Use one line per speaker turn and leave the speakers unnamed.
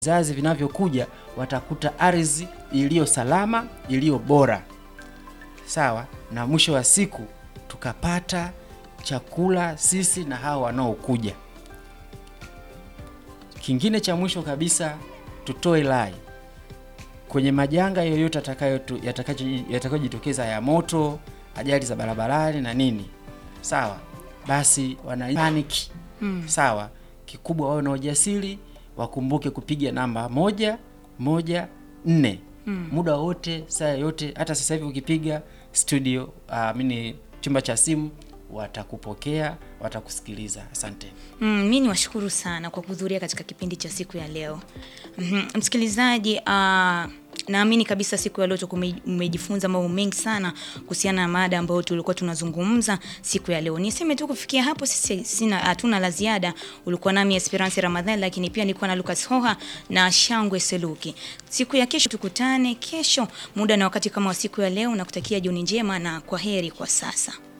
vizazi vinavyokuja watakuta ardhi iliyo salama, iliyo bora, sawa, na mwisho wa siku tukapata chakula sisi na hawa wanaokuja. Kingine cha mwisho kabisa, tutoe rai kwenye majanga yoyote atakayotu- yatakayo- yatakayojitokeza ya moto, ajali za barabarani na nini, sawa, basi wana panic sawa. Kikubwa wawe na ujasiri, wakumbuke kupiga namba moja moja nne muda wote, saa yote. Hata sasa hivi ukipiga studio, uh, mini chumba cha simu, watakupokea watakusikiliza. Asante.
Mm, mi ni washukuru sana kwa kuhudhuria katika kipindi cha siku ya leo. Mhm, Msikilizaji, uh, naamini kabisa siku ya leo tutakuwa ume- umejifunza mambo mengi sana kuhusiana na mada ambayo tulikuwa tunazungumza siku ya leo. Niseme tu kufikia hapo sisi sina hatuna la ziada. Ulikuwa nami Esperance Ramadhani, lakini pia nilikuwa na Lucas Hoha na Shangwe Seluki. Siku ya kesho tukutane kesho muda na wakati kama wa siku ya leo, na kutakia jioni njema na kwa heri kwa sasa.